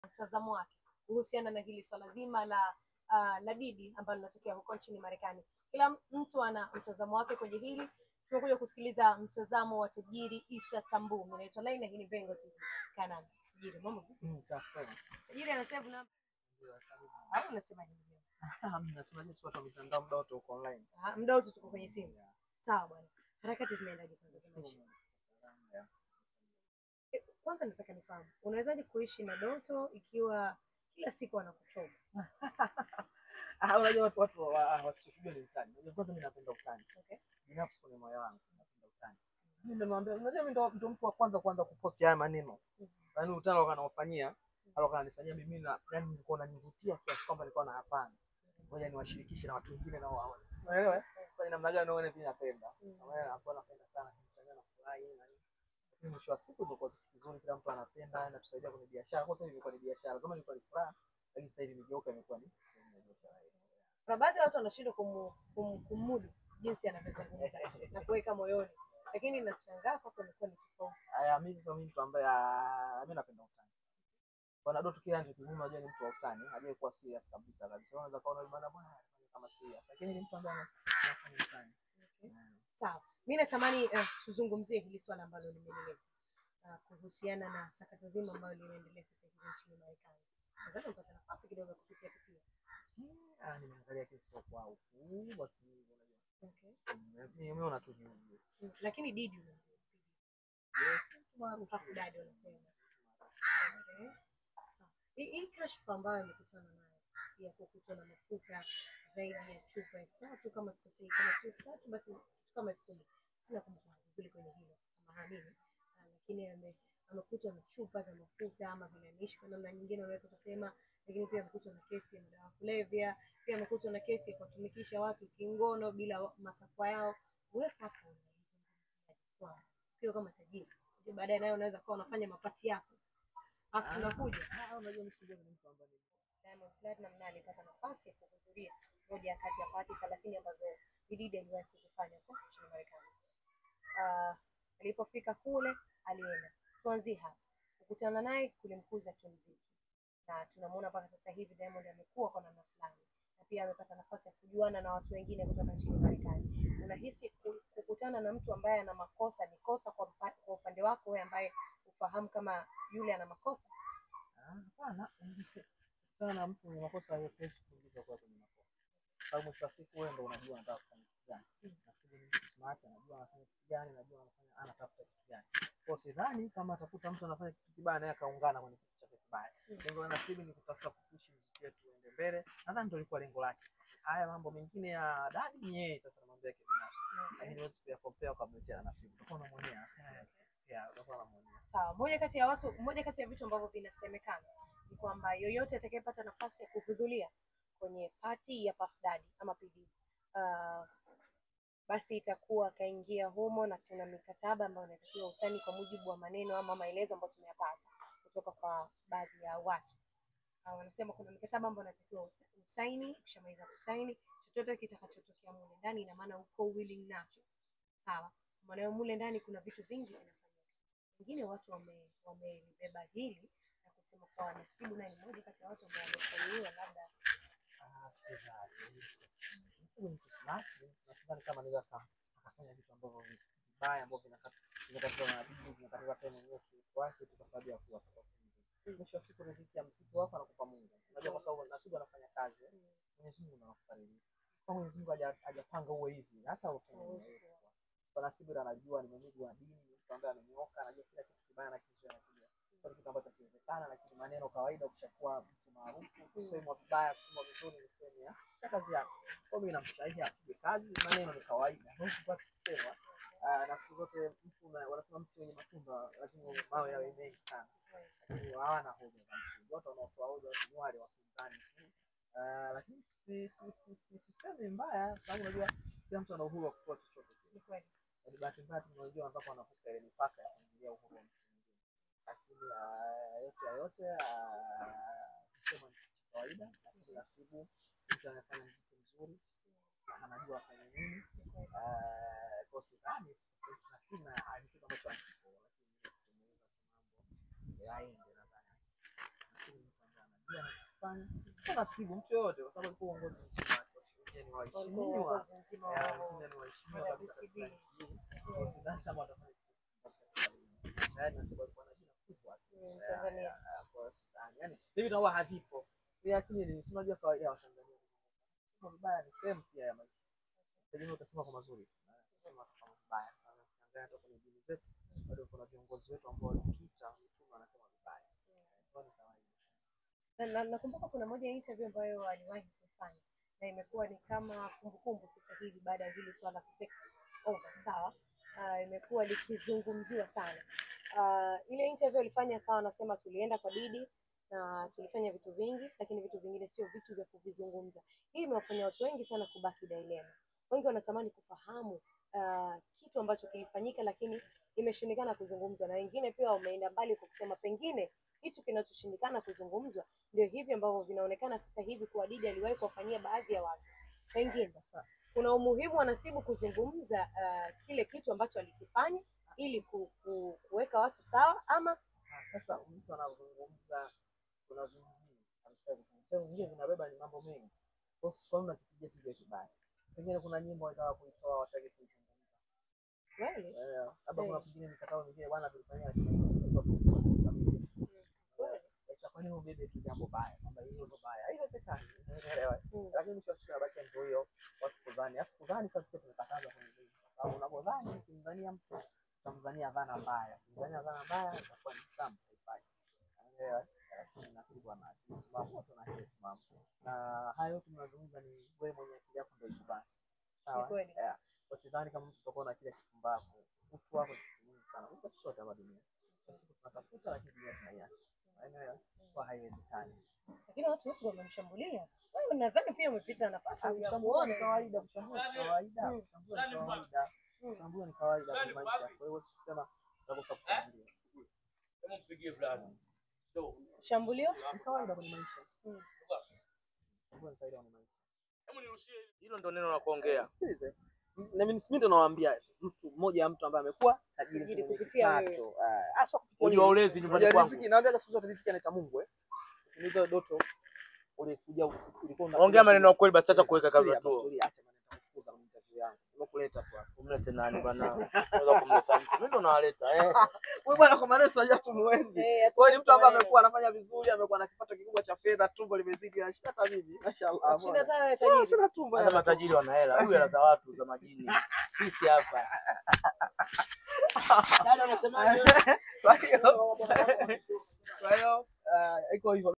mtazamo wake kuhusiana na hili swala zima la uh, la Didi ambalo linatokea huko nchini Marekani. Kila mtu ana mtazamo wake kwenye hili. Tumekuja kusikiliza mtazamo wa tajiri Isa Tambu. Mimi naitwa Laila, hii ni Bengo TV. Kanani. Tajiri, mambo vipi? Mm, safi. Tajiri anasema na Ndio, karibu. au unasema nini? Hamna, tunajua si watu wa mitandao muda wote uko online. Ah, muda wote tuko kwenye simu. Yeah. Sawa bwana. Harakati zinaendaje kwanza za maisha? Yeah. Eh, Kwanza nataka nifahamu, unawezaje kuishi na Doto ikiwa kila siku anakuchoma? Ah, unajua watu watu wa- wasichokijua ni utani. Unajua kwanza mimi napenda utani. Okay. Binafsi kwenye moyo wangu napenda utani. Mimi nimemwambia, unajua mimi ndo ndo mtu wa kwanza kwanza kuposti haya maneno. Yaani utani alikuwa anaofanyia, alikuwa ananifanyia mimi na yani nilikuwa nanivutia kiasi kwamba nilikuwa na hapana. Ngoja niwashirikishe na watu wengine nao waone. Unaelewa? eh? Kwa namna gani naona pia napenda. Mm. Na wewe hapo napenda sana kumtania na furahi na nini. Lakini mwisho wa siku ndio kwa kitu kizuri kila mtu anapenda na tusaidia kwenye biashara. Kwa sababu imekuwa ni biashara. Kama ilikuwa ni furaha, lakini sasa hivi imegeuka imekuwa ni sehemu ya biashara. Kuna baadhi ya watu wanashindwa kumu, kum, kumudu jinsi anavyozungumza na kuweka moyoni, lakini nashangaa kwako imekuwa ni tofauti. Haya, mimi sasa mimi mtu ambaye ah, mimi napenda utani. Bwana Doto kila ndio kimume unajua ni mtu wa utani, hajai kuwa serious kabisa kabisa. Unaweza kaona bwana bwana anafanya kama serious. Lakini ni mtu ambaye ana- anafanya utani. Mm. Sawa, mi natamani uh, tuzungumzie hili swala ambalo limelileta uh, kuhusiana na sakata zima ambayo linaendelea sasa hivi nchini Marekani. Nadhani utapata nafasi kidogo ya kupitia pitia. Ah, nimeangalia kesi kwa ukubwa tu unajua. Okay. Mm, Nimeona tu hivi. Mm, Lakini Didi unamjua. Yes, mtu maarufu. Puff Daddy wanasema. Okay. Sawa. Hii hii kashfa ambayo alikutana nayo ya kukutwa na mafuta zaidi ya chupa elfu tatu kama sikosei, kama sio elfu tatu basi kitu kama elfu kumi. Sina kumbukumbu vizuri kwenye hilo, samahani. Ah, Lakini ame- amekutwa na chupa za mafuta ama vilainishi kwa namna nyingine unaweza kusema, lakini pia amekutwa na kesi ya madawa ya kulevya, pia amekutwa na kesi ya kuwatumikisha watu kingono bila wa- matakwa yao. Wewe hapo unaizungumziaje kwanza? Ukiwa kama tajiri, Unajua baadaye nayo unaweza kuwa unafanya mapati yako Alafu tunakuja Ah, unajua mimi sijui ni mtu ambaye ni Diamond Platinum naye alipata nafasi ya kuhudhuria moja kati ya pati thelathini ambazo Diddy aliwahi kuzifanya huko nchini Marekani. Ah, alipofika kule alienda, tuanzie hapa, kukutana naye kulimkuza kimziki, na tunamuona mpaka sasa hivi Diamond amekuwa kwa namna fulani, na pia amepata nafasi ya kujuana na watu wengine kutoka nchini Marekani. Unahisi ku- kukutana na mtu ambaye ana makosa ni kosa kwa, mpa- kwa upande wako wewe ambaye ufahamu kama yule ana makosa? Ah, hapana. Kutana na mtu mwenye makosa haiwezi kuingiza kwa kwenye makosa. Sababu mwisho wa siku wewe ndio unajua unataka kufanya kitu gani. Na sisi ni mtu smart, anajua anafanya kitu gani, anajua anafanya anatafuta kitu gani. Kwa hiyo sidhani kama atakuta mtu anafanya kitu kibaya naye akaungana kwenye kitu chake kibaya. Mm. Lengo la Nasibu ni kutafuta kupushi muziki wetu uende mbele. Nadhani ndio ilikuwa lengo lake. Haya mambo mengine ya dadi ni yeye sasa na mambo yake binafsi. Lakini huwezi kuyakompea kwa mletea na Nasibu. Utakuwa unamwonea. Eh, Yeah, utakuwa unamwonea. Sawa, moja kati ya watu, moja kati ya vitu ambavyo vinasemekana ni kwamba yoyote atakayepata nafasi ya kuhudhuria kwenye pati ya Puff Daddy ama P Diddy uh, basi itakuwa akaingia humo, na tuna mikataba ambayo inatakiwa usaini kwa mujibu wa maneno ama maelezo ambayo tumeyapata kutoka kwa baadhi ya watu. Uh, wanasema kuna mikataba ambayo inatakiwa usaini, ukishamaliza kusaini chochote kitakachotokea mule ndani, ina maana uko willing nacho. Sawa, kwa maana hiyo mule ndani kuna vitu vingi vinafanyika wengine watu wame- wamelibeba hili na kusema kwa Nasibu naye ni mmoja kati ya watu ambao wamefanyiwa labda Ah, sidhani. Nasibu ni mtu smart. Nasidhani kama anaweza aka- akafanya vitu ambavyo ni vibaya ambavyo vinakata- vinakatizwa na maadili, vinakatizwa hata mwenyewe utulivu wake tu kwa sababu ya kuwa kuwa mziki. Mwisho wa siku riziki ya mziki wako anakupa Mungu. Unajua kwa sababu Nasibu anafanya kazi. eh. Mwenyezi Mungu anakufariji. Kwa Mwenyezi Mungu haja- hajapanga uwe hivi, hata ufanye Hauwezi hivyo. kuwa. Kwa Nasibu ndo anajua ni mwenyeji wa dini, ni mtu ambaye amenyooka, anajua kila kitu kibaya na kizuri anakijua. Kwa kitu ambacho kiwezekana, lakini maneno kawaida, ukishakuwa mtu maarufu, kusemwa vibaya, kusemwa vizuri ni sehemu ya ya kazi yako. Kwa hiyo mimi namshauri apige kazi, maneno ni kawaida, huwezi kupata kusema. Ah, na siku zote mtu una- wanasema mtu wenye matunda lazima mawe yawe mengi sana, lakini hawana hoja za msingi. Watu wanaotoa hoja watu ni wale wapinzani tu. Ah, lakini si si si si sisemi mbaya, sababu unajua kila mtu ana uhuru wa kutoa chochote kile. ni kweli. Ni bahati mbaya tunajua ambapo wanavuka ile mipaka ya kuingilia uhuru wa mtu mwingine, lakini ah, yote ya yote ah, kusema ni kitu cha kawaida, lakini Nasibu mtu anafanya mziki mzuri, anajua afanye nini. Ah, Kwa sidhani Nasibu na ni kitu ambacho hakipo, lakini kumuuza tu mambo yaende, nadhani Nasibu ni mtu kufanya sio nasibu mtu yoyote, kwa sababu alikuwa uongozi mzima wake, wengine ni Walikuwa waheshimiwa uongozi mzima ya, wao. wengine ni waheshimiwa kabisa WCB. katika nchi hii. Kwa hiyo sidhani kama watafanya kitu katika hili. Na yaani nasema alikuwa na jina kubwa tu. Mm, Ya, Tanzania. ya, ya, kwa hiyo sidhani. Yaani hivi tunakuwa havipo. Lakini ni unajua kawaida ya Watanzania. Kusema vibaya ni sehemu pia ya maisha. Pengine utasema kwa mazuri. na utasema kwa mabaya. Na ukiangalia hata kwenye dini zetu bado kuna viongozi wetu ambao walipita mitume wanasema vibaya. Kwa hiyo ni kawaida. Na- na- nakumbuka kuna moja ya interview ambayo aliwahi kufanya na imekuwa ni kama kumbukumbu sasa hivi baada ya hili swala kuteka over sawa uh, imekuwa likizungumziwa sana uh, ile interview alifanya akawa anasema tulienda kwa Didi na tulifanya vitu vingi lakini vitu vingine sio vitu vya kuvizungumza hii imewafanya watu wengi sana kubaki dilema wengi wanatamani kufahamu uh, kitu ambacho kilifanyika lakini imeshindikana kuzungumzwa na wengine pia wameenda mbali kwa kusema pengine kitu kinachoshindikana kuzungumzwa ndio hivi ambavyo vinaonekana sasa hivi kuwa Didi aliwahi kuwafanyia baadhi ya watu. Pengine sasa kuna umuhimu wa Nasibu kuzungumza uh, kile kitu ambacho alikifanya ili ku, ku, kuweka watu sawa, ama Ah, Sasa mtu anazungumza, kuna vingine anataka kuzungumza, Sasa vingine vinabeba ni mambo mengi. Kwa hiyo kwa nini nakipigia piga kibaya? Pengine kuna nyimbo wanataka kuitoa wataki kuizungumza. kweli Eh, labda kuna Eh. pengine mikataba mingine bwana tulifanyia lakini tulikuwa tumekamilika. kweli Sasa kwa nini ubebe tu jambo baya? Kwamba hilo ndo baya. Haiwezekani. Unaelewa? Mm. Lakini mwisho wa siku inabaki ndio hiyo watu kudhani. Alafu kudhani sasa pia tumekataza kwenye dini. Kwa sababu unapodhani ukimdhania mtu utamdhania dhana mbaya. Ukimdhania dhana mbaya itakuwa ni samu haifai. Unaelewa? Lakini nasibu ana msimamo tuna hiyo msimamo. Na hayo yote tunazungumza ni wewe mwenye akili yako ndio ikubali. Sawa? Ni kweli. Yeah. Kwa sidhani kama mtu utakuwa na kile kifumbavu. Utu wako ni kitu muhimu sana. Uko sio kama dunia. Kwa siku tunatafuta lakini dunia tunaiacha. Unaelewa? Kwa haiwezekani. lakini watu wengi wamemshambulia. Wewe nadhani pia umepita nafasi ya Kushambua ni kuona kawaida, kushambua ni kawaida, Mm. kushambua ni kawaida, Mm. kushambua ni kawaida kwenye maisha. Kwa hiyo huwezi kusema utakosa kushambuliwa. shambulio. Ni kawaida kwenye maisha. Mm. Kushambua ni kawaida kwenye maisha. Hilo ndo neno la kuongea. Sikilize. Na mimi mimi ndo nawaambia mtu mmoja ya mtu ambaye amekuwa tajiri Tajiri mwenye kupitia kipato. Eh, hasa kupitia Ujua mimi. ulezi nyumbani Unajua kwangu. riziki, naambia siku zote riziki anaita Mungu eh. Ukiniza doto ulikuja ulikuwa una- Ongea maneno ya kweli basi acha kuweka Tulia, kazi tu. tulia, acha maneno ya kufukuza kwenye interview yangu. Nimekuleta tu hapa. Umlete nani bwana? Unaweza kumleta mtu. Mimi ndo nawaleta eh. Wewe bwana kwa maneno unajua tumuwezi. Eh, Kwa hiyo ni mtu ambaye maneno. amekuwa anafanya vizuri, amekuwa na kipato kikubwa cha fedha, tumbo limezidi na shida hata mimi. Mashaallah. Kushinda hata wewe Sina tajiri. sina tumbo. Hata yana matajiri wana hela. Huyu hela za watu za majini. Sisi hapa. Dada unasemaje? tumbo. Kwa hiyo kwa hiyo ah, iko hivyo.